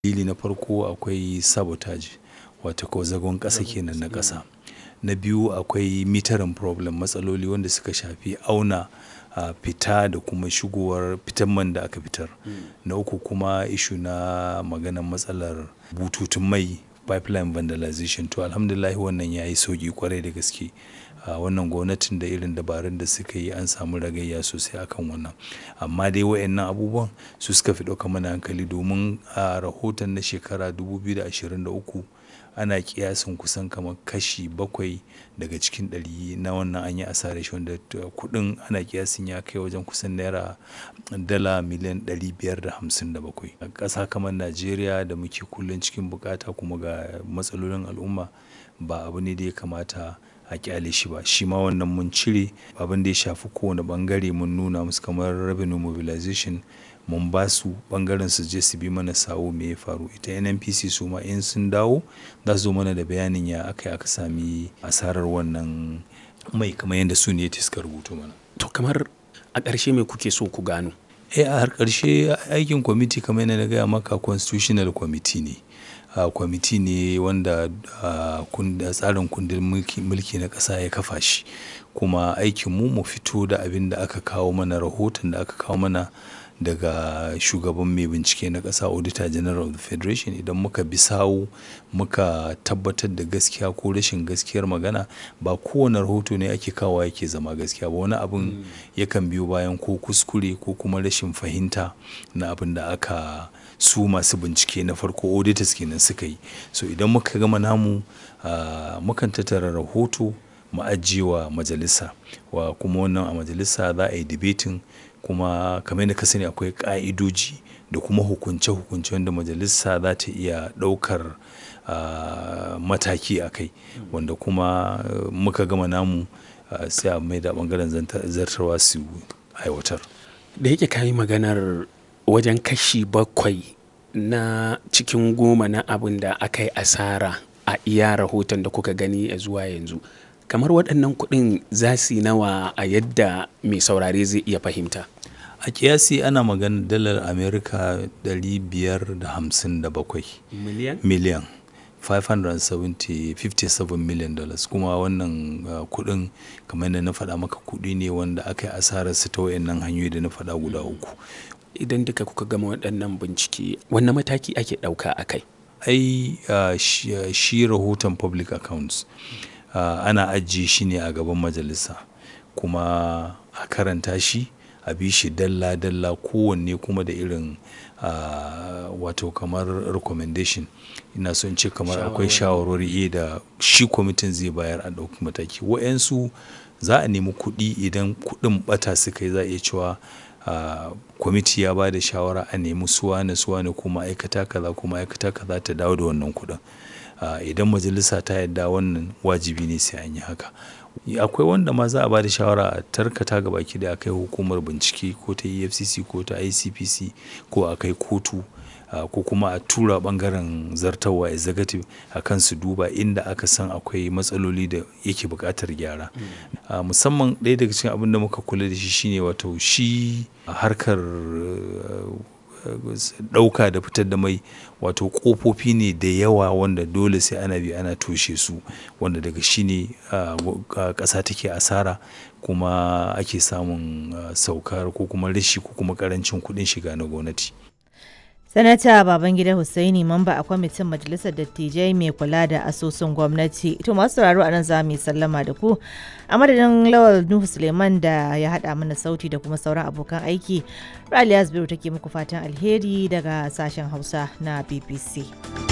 dalili na farko akwai sabotage wato ko zagon ƙasa kenan na ƙasa na biyu akwai metering problem matsaloli wanda suka shafi auna a fita da kuma shigowar fitan man da aka fitar na uku kuma ishu na maganar matsalar bututun mai pipeline vandalization to alhamdulillah wannan ya yi sauki kwarai da gaske a wannan gwamnatin da irin dabarun da suka yi an samu ragayya sosai akan wannan amma dai wayannan abubuwan su suka fi ɗauka mana hankali domin a rahoton na shekara 2023 ana kiyasin kusan kamar kashi bakwai daga cikin ɗari na wannan an yi asarar shi wanda kuɗin ana kiyasin ya kai wajen kusan naira dala miliyan 557 a ƙasa kamar najeriya da muke kullum cikin bukata kuma ga matsalolin al'umma ba abu ne da ya kamata a kyale shi ba shi ma wannan mun cire abin da ya shafi kowane bangare mun nuna musu kamar revenue mobilization mun ba su bangaren su je su bi mana sawo me ya faru ita nnpc su ma in sun dawo za su zo mana da bayanin ya aka aka sami asarar wannan mai kamar yadda su ne suka rubuto mana to kamar a ƙarshe me kuke so ku gano eh a har ƙarshe aikin kwamiti kamar yadda na gaya maka constitutional committee ne uh, kwamiti ne wanda uh, tsarin kundin mulki, mulki na ƙasa ya kafa shi kuma aikinmu mu fito da abin da aka kawo mana rahoton da aka kawo mana daga shugaban mai bincike na ƙasa auditor general of the federation idan muka bi sawu muka tabbatar da gaskiya ko rashin gaskiyar magana ba kowane rahoto ne ake kawo yake zama gaskiya ba wani abin yakan biyo bayan ko kuskure ko kuma rashin fahimta na abin da aka su masu bincike na farko auditors kenan suka yi so idan muka gama namu uh, mukan tattara rahoto mu ajiyewa majalisa wa kuma wannan a majalisa za a yi debating kuma kamar yadda ka sani akwai ka'idoji da kuma hukunce-hukunce wanda majalisa za ta iya ɗaukar uh, mataki a kai wanda kuma uh, muka gama namu uh, sai a mai da ɓangaren zartarwa su aiwatar da yake kayi maganar wajen kashi bakwai na cikin goma na abin da aka yi asara a iya rahoton da kuka gani a zuwa yanzu kamar waɗannan kuɗin za su yi nawa a yadda mai saurare zai iya fahimta a kiyasi ana magana dalar amerika 557 miliyan miliyan 557 million dollars kuma wannan uh, kudin kamar yadda na faɗa maka kudi ne wanda aka yi asarar su ta wayannan hanyoyi da na faɗa guda uku idan duka kuka gama waɗannan bincike wannan mataki ake ɗauka a kai ai uh, shi, uh, shi rahoton public accounts uh, ana ajiye shi ne a gaban majalisa kuma a karanta shi a bi shi dalla-dalla kowanne kuma da irin uh, wato kamar recommendation ina son ce kamar akwai shawarwari da shi kwamitin zai bayar a ɗauki mataki wa'yansu za a nemi kuɗi idan kuɗin ɓata suka yi za a iya cewa uh, kwamiti ya ba da shawara a nemi suwane suwane ko ma'aikata kaza ko ma'aikata kaza ta dawo da wannan kuɗin uh, idan majalisa ta yadda wannan wajibi ne sai an yi haka akwai wanda ma za a ba da shawara a tarkata ga baki da akai hukumar bincike ko ta efcc ko ta icpc ko a kai kotu uh, ko kuma a tura bangaren zartawa executive a kan su duba inda aka san akwai matsaloli da yake buƙatar gyara mm. uh, musamman ɗaya daga cikin abin da muka kula da shi shine wato shi harkar uh, ɗauka da fitar da mai wato ƙofofi ne da yawa wanda dole sai ana bi ana toshe su wanda daga shi ne ƙasa take asara kuma ake samun saukar ko kuma rashi ko kuma ƙarancin kuɗin shiga na gwamnati. sanata babangida hussaini mamba a kwamitin majalisar dattijai mai kula da asusun gwamnati to masu sauraro a nan za mu yi sallama da ku a madadin lawal nuhu suleiman da ya haɗa mana sauti da kuma sauran abokan aiki raliya zubairu take muku fatan alheri daga sashen hausa na bbc